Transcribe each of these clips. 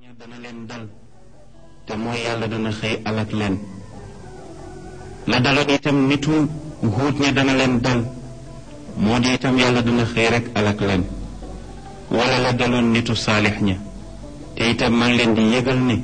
ña dana leen dal te mooy yàlla dana xëy alak leen la daloon itam nitu huut ña dana leen dal moo di itam yàlla dana xëy rek alak leen wala la daloon nitu saalix ña te itam maa ngi leen di yëgal ne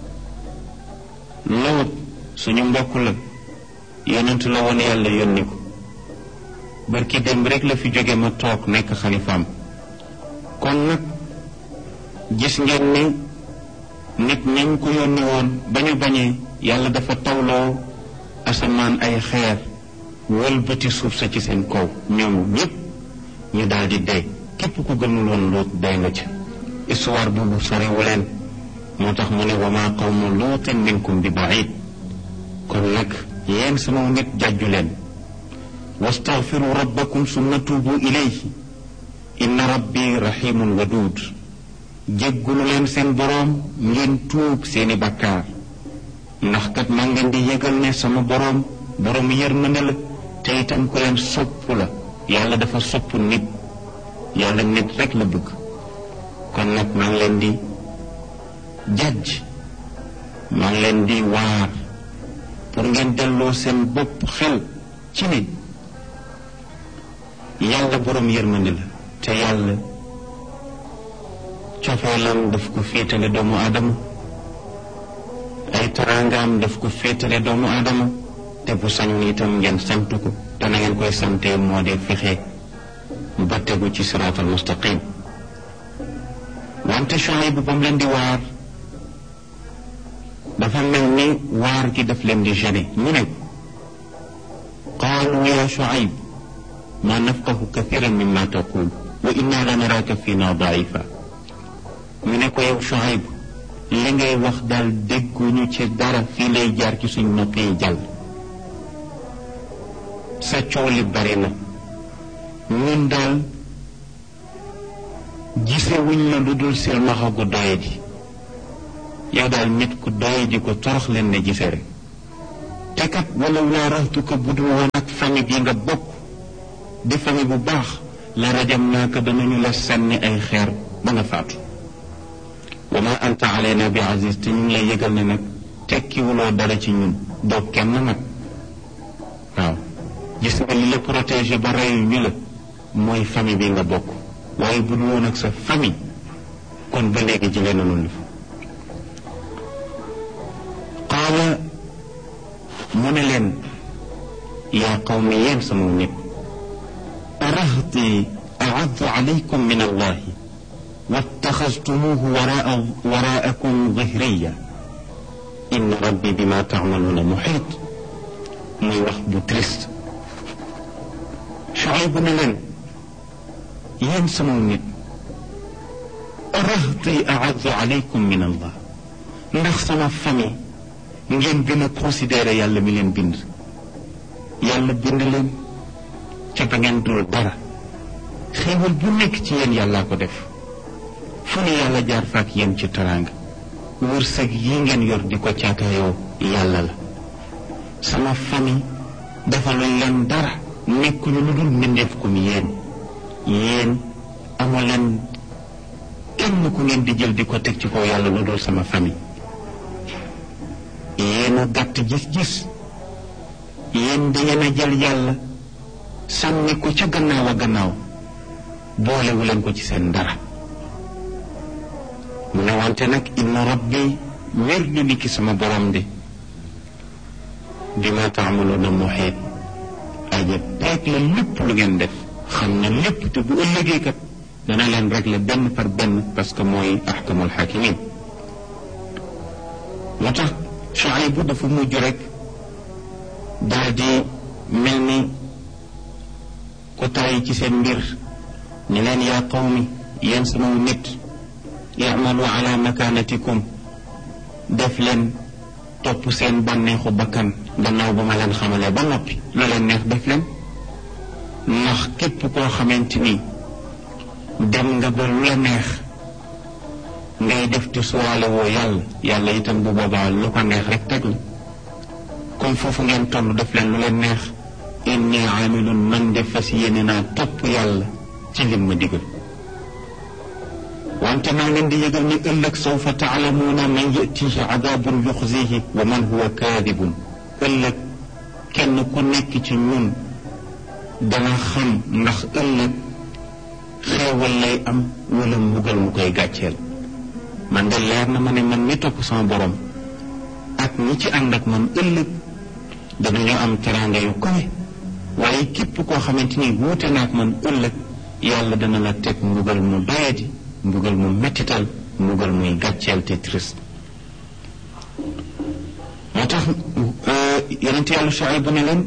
lawut suñu mbokk la yonent la woon yàlla yónni ko barki démb rek la fi jóge ma toog nekk xalifaam kon nag gis ngeen ne nit ñañ ko yónni woon ba ñu bañee yàlla dafa tawloo asamaan ay xeer wëlbati suuf sa ci seen kaw ñoom ñépp ñu daal di dee képp ku gëmul woon luut dee nga ca histoire boobu sorewu leen moo tax mu ne wa maa qawmu luutin minkum bi baid kon nag yéen sama nit jàjju leen wastaghfiru rabbakum summa tuubu ilayhi inna rabbi rahimun waduud jéggulu leen seen boroom ngeen tuub seeni bakkaar ndax kat maa ngeen di yëgal ne sama boroom boroom yërmande la te itam ku leen sopp la yàlla dafa sopp nit yàlla nit rek la bëgg kon nag maa ngi leen di jàjj maa ngi leen di waar pour ngeen delloo seen bopp xel ci ne yàlla boroom yërmande la te yàlla cofeelam daf ko féetale doomu aadama ay taraangaam daf ko féetale doomu aadama te bu sañoon itam ngeen sant ko te na ngeen koy sante moo di fexe ba tegu ci siraatal mustaqim wante Shuayb bu ba mu leen di waar dafa mel ni waar gi daf leen di gêné ñu ne qaalu ya Shuayb ma nafqahu kathiran mimma taqul wa inna la naraka fina daifa ñu ne ko yow Shuayb li ngay wax daal dégguñu ci dara fii lay jaar ci suñ nopp yi jàll sa coow li bari na ñun daal gisewuñ la lu dul silmaxa gu doye ji yow daal nit ku doye ji ko torox leen ne gise rek te kat wala laa raxtu ko bu dul woon ak famille bi nga bokk di famille bu baax la rajam naa ko danañu la sànni ay xeer ba nga faatu wa ma anta alayna bi aziz te ñu ngi lay yëgal ne nag tekkiwuloo dara ci ñun doo kenn nag waaw gis nga li la protégé ba reyu ñu la mooy famille bi nga bokk waaye bu dul woon ak sa famille kon ba léegi jëlee na noonu fa qaala mu ne leen yaa qawmi yéen sama nit arahti aaddu alaykum min allahi wattaxastumuuhu waraa waraakum zahriya inna rabbi bima taamaluuna muxiit muy wax bu triste Shuayb ne leen yéen sama nit rahti aaddu alaykum min allah ndax sama famille ngeen gën a considéré yàlla mi leen bind yàlla bind leen ca ba ngeen dul dara xéewal bu nekk ci yéen yàllaa ko def fu ne yàlla jaar faak yéen ci teraanga wërsëg yi ngeen yor di ko caakaayoo yàlla la sama famille dafa luñ leen dara nekkuñu lu dul mbindeef kum yéen yéen amoo leen kenn ku ngeen di jël di ko teg ci kaw yàlla lu dul sama famille yéen a gàtt gis-gis yéen dangeen a jël yàlla sànni ko ca gannaaw a gannaaw boolewu leen ko ci seen dara mu ne wante nag inna rabbi wér na ni ki sama borom de bi ma taamaloona muxiit aja peeg la lépp lu ngeen def xam na lépp te bu ëllëgee kat dana leen régler benn par benn parce que mooy axkamul xakimin moo tax Shuayb bu dafa mujj rek daal di mel ni ku tàyyi ci seen mbir ni leen yaa qawmi yéen sama nit yamalu ala makanatikum def leen topp seen bànneexu bakkan gannaaw ba ma leen xamalee ba noppi lu leen neex def leen ndax képp koo xamante ni dem nga ba lu la neex ngay def te suwaale woo yàlla yàlla itam bu boobaa lu ko neex rek teg la comme foofu ngeen toll def leen lu leen neex inni amilun man de fas yéene naa topp yàlla ci lim ma digal wante maa leen di yëgal ni ëllëg sawfa taalamuuna man yatihi adabun yuxzihi wa man huwa kaadibun ëllëg kenn ku nekk ci ñun dana xam ndax ëllëg xeewal lay am wala mbugal mu koy gàcceel man de leer na ma ne man mi topp sama borom ak ñi ci ànd ak man ëllëg danañu am teraanga yu kawe waaye képp koo xamante ni wuute na ak man ëllëg yàlla dana la teg mbugal mu doyadi mbugal mu mettital mbugal muy gàcceel te triste moo tax yonent yàlla Shuayb bu ne leen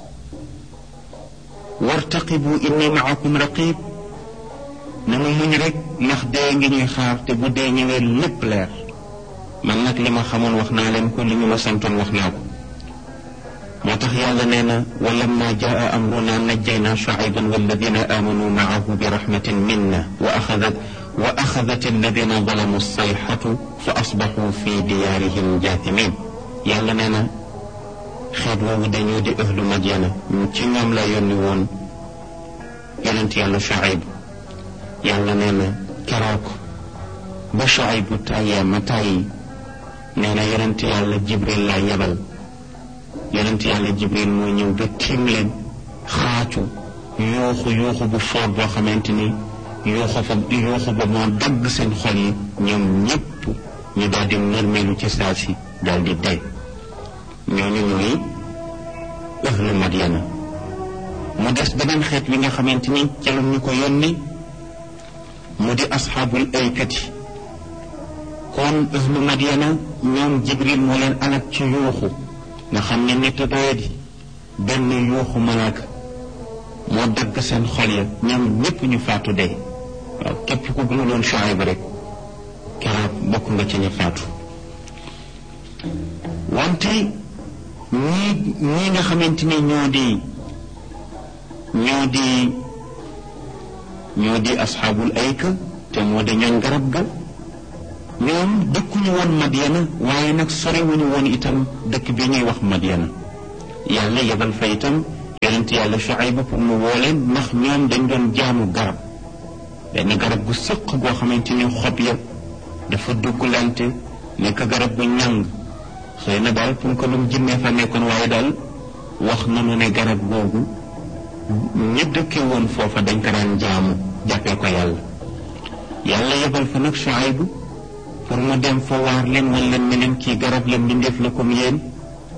wartaqibu inni maakum raqib nanu muñ rek ndax dee ngi ñuy xaar te bu dee ñëwee lépp leer man nag li ma xamoon wax naa leen ko li ñu ma santoon wax naa ko moo tax yàlla nee na wa lamma jaa amruna najjayna shuayban walladina amanu maahu bi rahmatin minna wa axadat wa axadat alladina zalamu sayxatu fa asbaxu fi diyaarihim jaathimin yàlla nee na xeet woowu dañoo di ahlu madyana ci ñoom la yónni woon yonent yàlla Shuayb yàlla nee na keroog ba Shuayb bu tàyyee ma tàyyi nee na yonent yàlla Jibril laa yebal yonent yàlla Jibril moo ñëw ba tiim leen xaacu yuuxu yuuxu bu foor boo xamante ni yuuxu fa yuuxu ba moo dagg seen xol yi ñoom ñépp ñu daal di mërmelu ci saa si daal di dee ñooñu ñooy ahlu Madyana mu des beneen xeet wi nga xamante ni ca la ñu ko yónni mu di asxaabul aykati kon ahlu Madyana ñoom Jibril moo leen alak ci yuuxu nga xam ne nit doyadi benn yuuxu malaaka moo dagg seen xol ya ñoom ñépp ñu faatu dee waaw képp ku gëmuloon Shuayb rek keroog bokk nga ci ñu faatu wante ñii ñii nga xamante ni ñoo di ñoo di ñoo di asxaabul ayka te moo di ñooñ garab ga ñoom dëkkuñu woon Madyana waaye nag soriwuñu woon itam dëkk bi ñuy wax Madyana yàlla yebal fa itam yonent yàlla Shuayb pour mu woo leen ndax ñoom dañ doon jaamu garab benn garab gu sëq goo xamante ni xob ya dafa dugglante nekk garab gu ñàng xëy na daal pour que lu mu jinnee fa nekkoon waaye daal wax nanu ne garab googu ñi dëkke woon foofa dañ ko daan jaamu jàppee ko yàlla yàlla yebal fa nag Shuayb pour mu dem fa waar leen wan leen ne leen kii garab la mbindeef la comme yéen